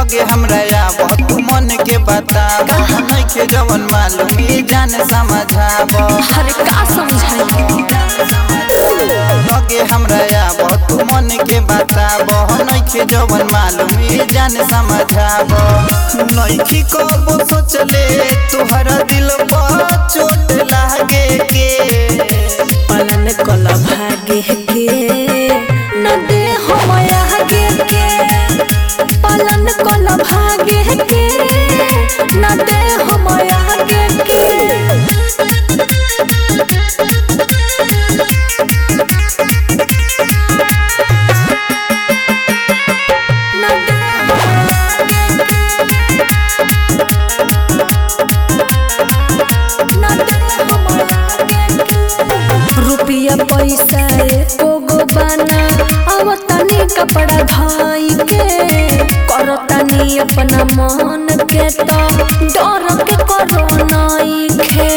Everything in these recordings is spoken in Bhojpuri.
लगे हमरा आब तू मन के बताब नइखे जवन मालूम ई जान समझाब अरे का समझाई लगे हमरा आब तू मन के बताब नइखे जवन मालूम ई जान समझाब नइखी कबो सोचले तुहरा दिल पर चोट लागे के पलन कल भागे के न दे हम आगे के पलन कल भागे के न दे हम आगे के न दे हम न दे हम रुपया पैसा एको गो बाना अब तनी कपड़ा धाई के करतानी अपना मन के तो डर के करो नाई खे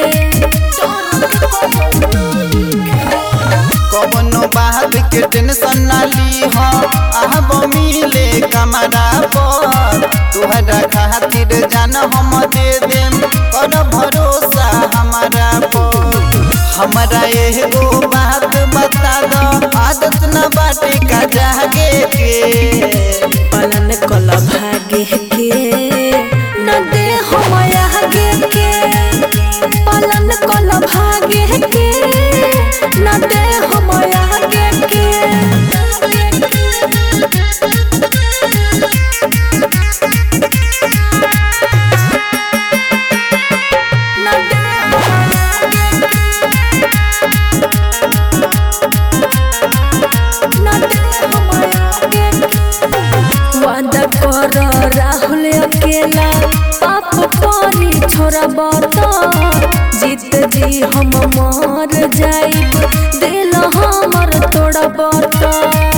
कवनो बात के टेंशन ना ली हो आब मिले कमरा पर तुहरा खातिर जान हम दे देम कर भरोसा हमारा पर हमरा एगो बात बता दो आदत न बाटे का जागे के पलन कल भागे के न दे हम आगे के पलन कल भागे के न दे हम आगे के न दे न दे हम आगे के वादा कर राहुल अकेला पाप पानी छोरा बता जीत जी हम मर जाइब दिल हमर तोड़ा बता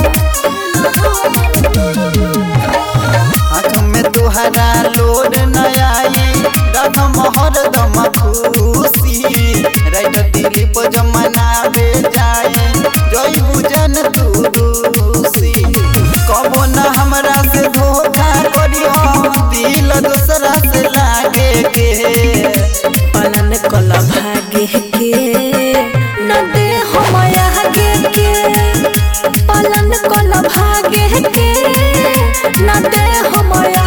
आँख में तुहरा लोड न आई रदम हरदम खुशी राइट दिलीप जमनावे जाए जय बुझन तू रूसी कबो न हमरा से धोखा करियो दिल दूसरा से लागे के पलन कल भागे के न दे हम आगे के पलन कल भागे के न दे हम